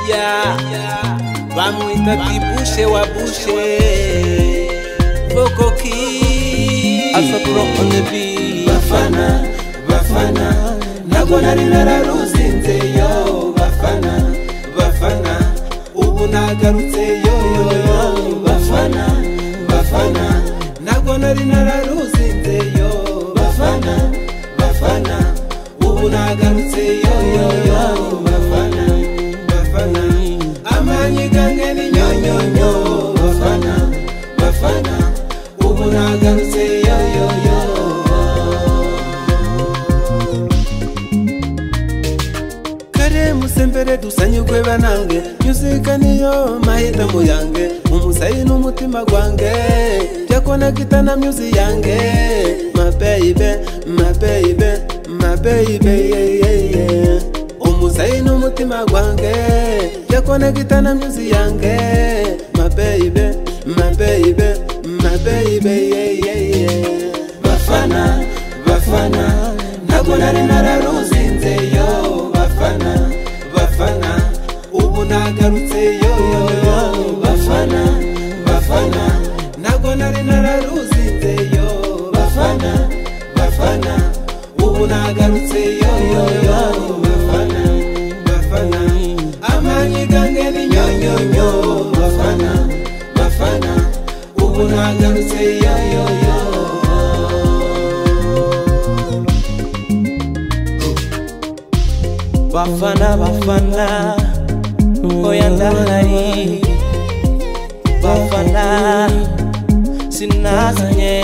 yaya bamwita kibushe wa bushe vokoki alpha pro on the beat bafana bafana ntabwo nari nararuzinze yo bafana bafana ubu nagarutse yo yo yo bafana bafana ntabwo nari nararuzinze yo bafana bafana ubu nagarutse yo yo yo bafana bafana amanyigange ni nyonyonyo bafana bafana ubu nagarutse yo yo yo kare musembere dusanyirwe banange nyuzika niyo mahitamo yange umusayi n'umutima gwange byakonagita na myuzi yange mabeibe mabeibe mabeibe yeyeye umusayi n'umutima gwange byakonagita na myuzi yange mabeibe mabeibe mabeibe yeyeye bafana bafana ntabwo nari nararuzinze yo bafana bafana ubu nagarutse yo yo yo bafana bafana ntabwo nari nararuzinze yo bafana bafana ubu nagarutse yo yo yo bafana bafana amanyigange ni nyonyonyo bafana bafana ubu nagarutse yo yo yo bafana bafana oya ndahari bafana sinazanye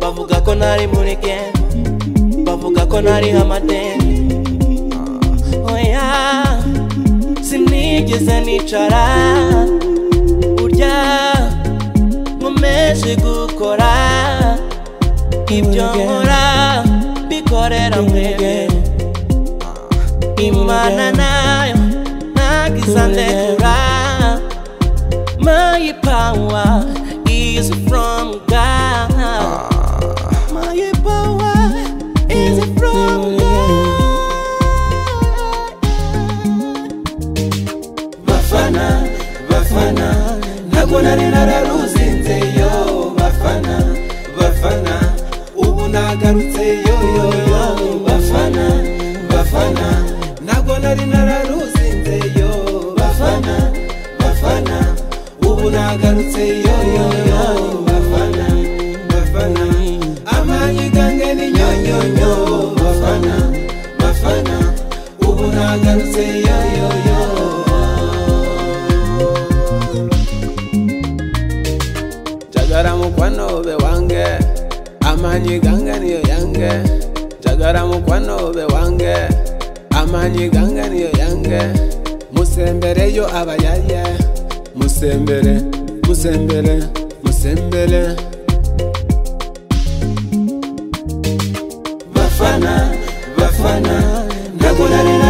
bavuga ko nari muri game bavuga ko nari amadeni oya sinigeze nicara burya nkomeje gukora ibyo nkora bikorera mwebwe imana nayo ntagisandekura my power is from god my power is from god bafana bafana ntabwo nari nararuzinze yo bafana bafana ubu nagarutse yo yo yo bafana bafana ntabwo nari nararuzinze yo bafana bafana ubu nagarutse yo yo yo bafana bafana amanyigange ni nyonyonyo bafana bafana ubu nagarutse yo yo yo jagara mukwanobe wange amanyi gange niyo yange jagara mukwanobe wange amanyi gange niyo yange musembere yo abayaye musembere musembere musembere bafana bafana ntabwo nari